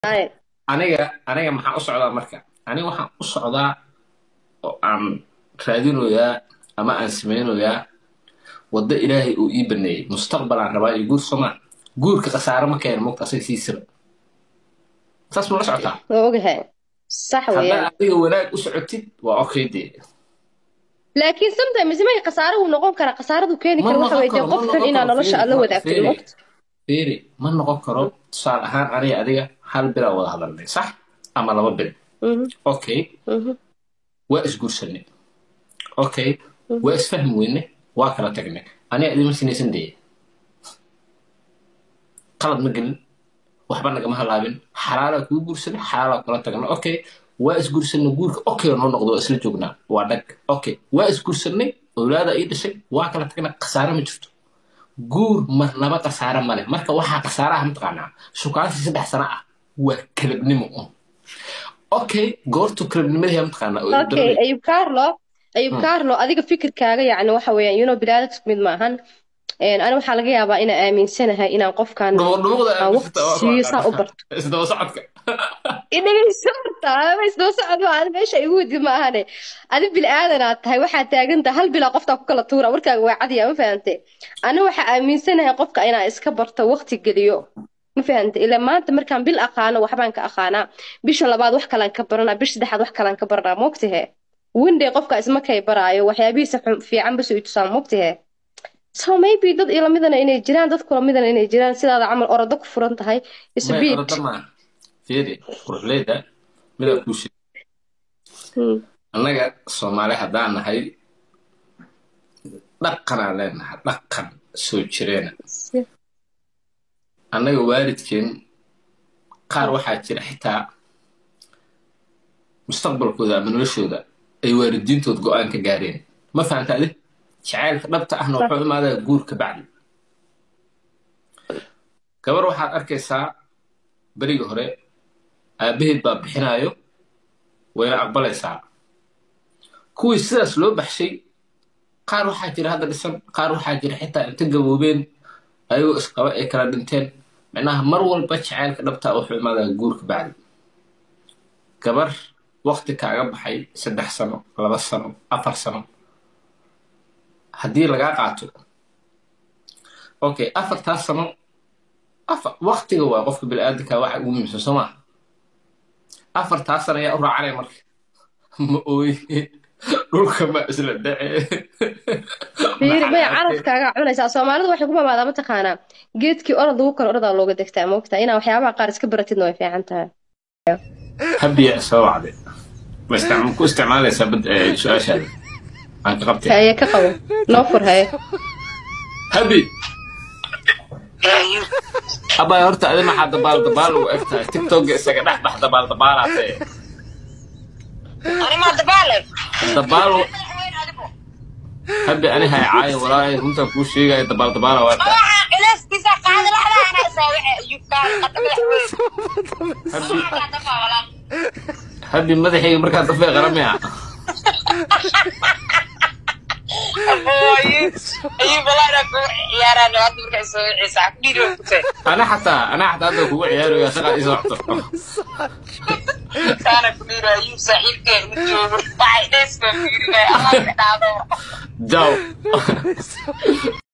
aniga aniga maxaan u socdaa marka aniga waxaan u socdaa oo aan raadinoyaa ama aan samaynoyaa waddo ilaahay uu ii baneeyey mustaqbal aan rabaa iyo guur somaa guurka khasaare ma keena mogta asaga siisaba saas ma la socotaa waa ogahay sax haddaa weeyaan adiga wanaag u socotid waa okay dee laakiin sometimes may khasaare uu noqon karaa khasaaradu keeni ma kara waxa noqon weeye dee karo ma qofkan noqon inaa karo nolosha fiiri aad la ma wadaagtid fiiri mogta fiiri ma noqon karo tusaale ahaan aniga adiga hal bilaa wada hadalnay sax ama laba bil Mhm, okay mhm, waa isguursanay okay waa isfahmi weyne waa kala tagnay aniga idima sinaysan dee qalad ma gelin waxba nagama halaabin xalaalaa kuu guursanay xalaalaa kula tagna okay waa isguursanay guurka okay noo noqdo waa isla joognaa waa dhag okay waa isguursanay owlaada ii dhashay waa kala tagnaa khasaare ma jirto guur marnaba khasaare male marka waxaa khasaaraha mataqaanaa shukaansi saddex sano ah waa kalabnimo un okay goortu kalabnimadii mataqaanaa oo okay daranay ayub carlo ayub Hmm. carlo adiga fikirkaaga yacni waxa weeyaan you know biniaadamka isku mid maahan Een, ani waxaa laga yaabaa inaan aaminsanahay inaan qofkan dhumuqdhumuqda aan waqti siiyo saa u barto isdaba socodka inagayso horta ama isdaba socod ma adi meesha igu wadi ma ahane adi bil'aadanaad tahay waxaad taagantahay hal bilaa qoftaa ku kala tuura warkaaga waa cadiya ma fahante ani waxaa aaminsanahay qofka inaan iska barto waqti geliyo ma fahante ilaa maanta markaan bil aqaano waxbaan ka aqaanaa bisha labaad wax kalaan ka baranaa bisha saddexaad wax kalaan ka baranaa mogtahe winday qofka ismakay baraayo waxyaabihiisa xun- fiican bas i tusaan mogtahe so maybe dad ilamidana inay jiraan dad kulamidana inay jiraan sidaada camal orado ku furan tahay may isbiid orada maaha fiiri quruxleyda midaa kuu sheeg annaga soomaali haddaan nahay dhaqanaan leenahay dhaqan soo jireena annaga waalidkeen qaar waxaa jira xitaa mustaqbalkooda ama noloshooda ay waalidiintood go-aan ka gaareen ma fahanta adi jacaylka dhabta ahna wuxuu imaadaa guur ka bacdi gabar waxaad arkaysaa berigii hore aabbaheed baa bixinaayo wayna aqbalaysaa kuwii sidaas loo baxshay qaar waxaa jira hadda dhisan qaar waxaa jira xitaa inta gaboobeen ayagoo isqaba ay kala dhinteen micnaha mar walba jacaylka dhabtaa wuxuu imaadaa guurka bacdi gabar waqti kaaga baxay saddex sano laba sano afar sano haddii lagaa qaato okay afartaas sano afar waqtiga waa qofka bini'aadanka waxa ugu muhiimsan soo maha afartaas sano ayaa u raacanaya marka ma ooye dhulka ma isla dhace fiiri may carafkaaga cunaysaa soomaalidu waxay ku mamaadaa mataqaanaa geedkii orod lagu kala orodaa looga degtaa moogtaa inaa waxyaabaha qaar iska baratidna way fiican tahay habiya soo wacday ma isticma- ku isticmaalaysaa bad eh, su-aashaada aan ka qabtay haye ka qabo noo fur haye habi abay horta adi maxaa dabaal dabaal ugu eg tahay tiktoka isaga dhex bax dabaal dabaalaatee Arrimaha dabaale. dabaal habi ani hay caayo walaahi runtaa kuu sheegaya dabaal dabaala waa taa Waxa cilaastiisa qaadi laxda ana soo waxe ayuu ka qata madaxweyne. habi Ka dafa wala. habi madaxayga markaa dafay qaramaya Aboy. Ayuu balaara ku ciyaaraan hadda markay soo wixisa dhiiro ku tay. ana xataa ana xataa hadda kugu ciyaaraya shaqaa ii socto Kana ku dhiiro ayuu saaxiibkeen u joogo. Waxay dhees ka fiirinay Allah ka dhaado. jaw